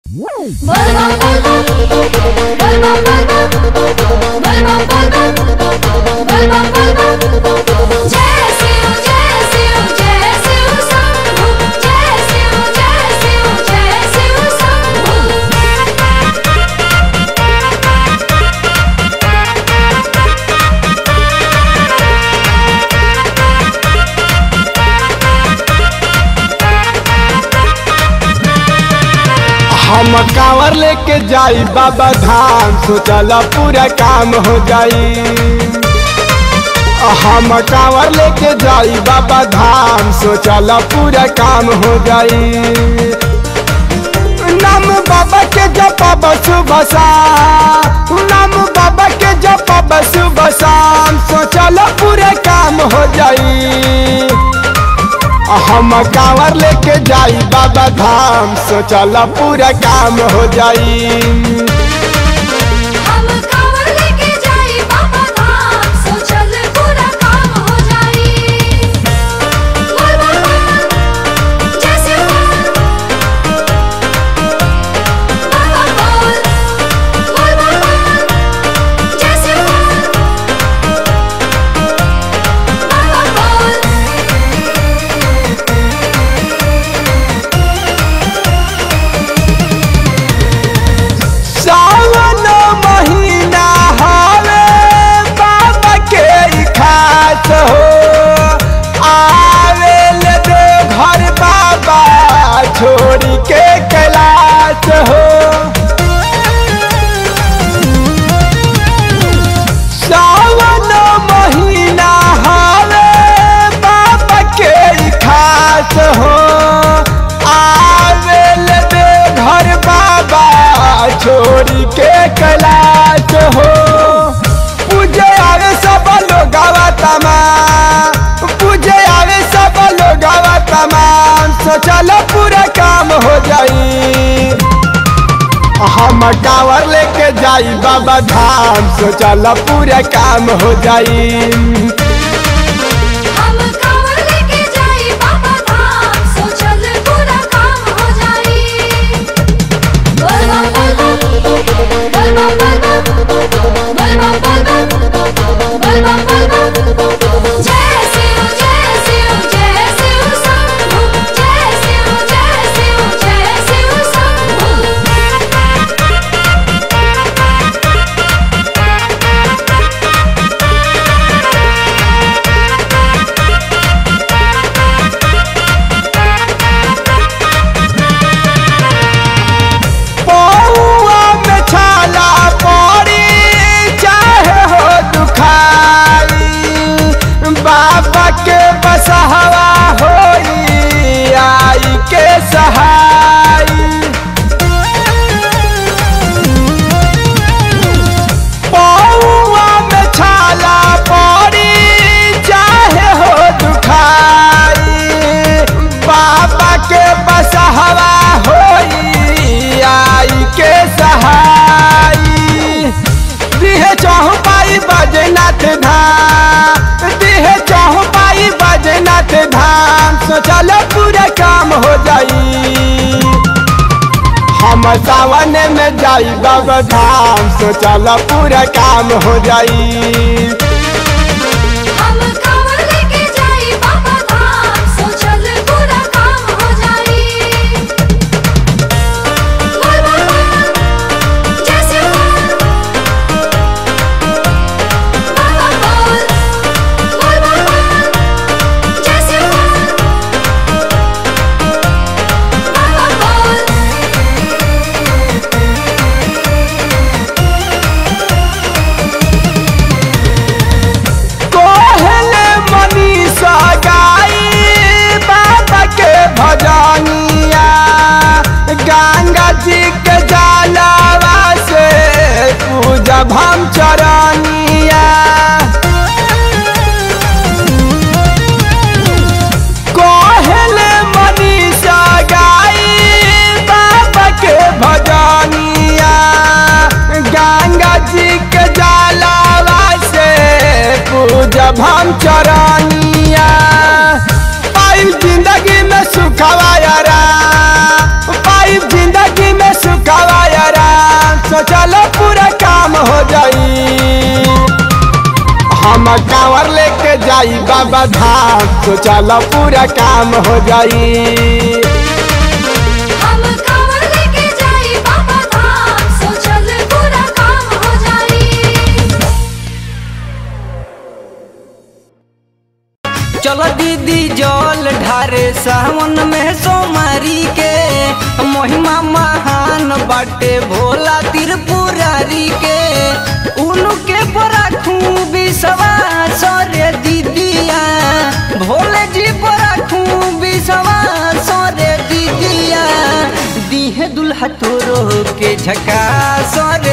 जय शिव जय शिव जय शिव शंभु जय शिव जय शिव जय शिव शंभु हम कांवर लेके जाई बाबा धाम सोचला पूरा काम हो जाई हम कांवर लेके जाई बाबा धाम सोचला पूरा काम हो जाई नाम बाबा के जपा सुबह शाम नाम बाबा के जपा सुबह शाम सोचला पूरा काम हो जाई हम कांवर लेके जाई बाबा धाम सोचला पूरा काम हो जाई हम कांवर लेके जाई बाबा धाम सोचल पूरा काम हो जाई बोल बोल बोल जय शिव बोल बोल बोल बोल बोल बोल जय शिव बोल बोल बोल सावन महीना हवे बाबा के ई खास हो आवे ले दे घर बाबा छोड़ी के कैलाश हो सावन महीना हवे बाबा के ई खास हो आवे ले दे घर बाबा छोड़ी के कैलाश हो पूजे आवे सब लोग तमाम पूजे आवे सब लोग तमाम सोचल पूरा काम हो जाई हम कांवर लेके जाई बाबा धाम सोचल पूरा काम हो जाई हम कांवर लेके जाई बाबा धाम सोचल पूरा काम हो जाई बोल बम बोल बम बोल बम बोल बम बोल बम बोल बम बोल बम बोल बम जय शिव जय शिव जय शिव शंभु जय शिव जय शिव जय शिव शंभु पौआ में छाला पड़ी चाहे हो दुखाई बाबा के बसहवा होई आई के सहाई पौआ में छाला पड़ी चाहे हो दुखाई बाबा के बसहवा होई आई के सहाई दिहे चाहू पाई बजनाथ धाम दिहे चाहू पाई बजनाथ धाम सोचल पूरा काम हो जाई हम सावन में जाई बाबा धाम सोचल पूरा काम हो जाई हम कांवर लेके जाई बाबा धाम सोचल पूरा काम हो जाई बोल बोल बोल जय शिव बोल बोल बोल बोल बोल बोल जय शिव बोल बोल बोल कोहले मनीषा गाई बाबा के भजनिया गंगा जी के जलावा से पूजा भम चरनिया कोहले मनीषा गाई बाबा के भजनिया गंगा जी के जलावा से पूजा भम चरनिया पाई जिंदगी में सुखवा यारा पाई जिंदगी में सुख जाई बाबा धाम तो चल पूरा काम हो जाई हम कांवर लेके जाई बाबा धाम सो चल पूरा काम हो जाई चल दीदी जल ढारे सावन में सोमारी के महिमा महान बाटे भोला त्रिपुरारी के उनके बड़ा खूबी सवास रे दीदिया भोले जी बड़ा खूबी सवास रे दीदिया दीहे दुल्हा तोरो के झका सर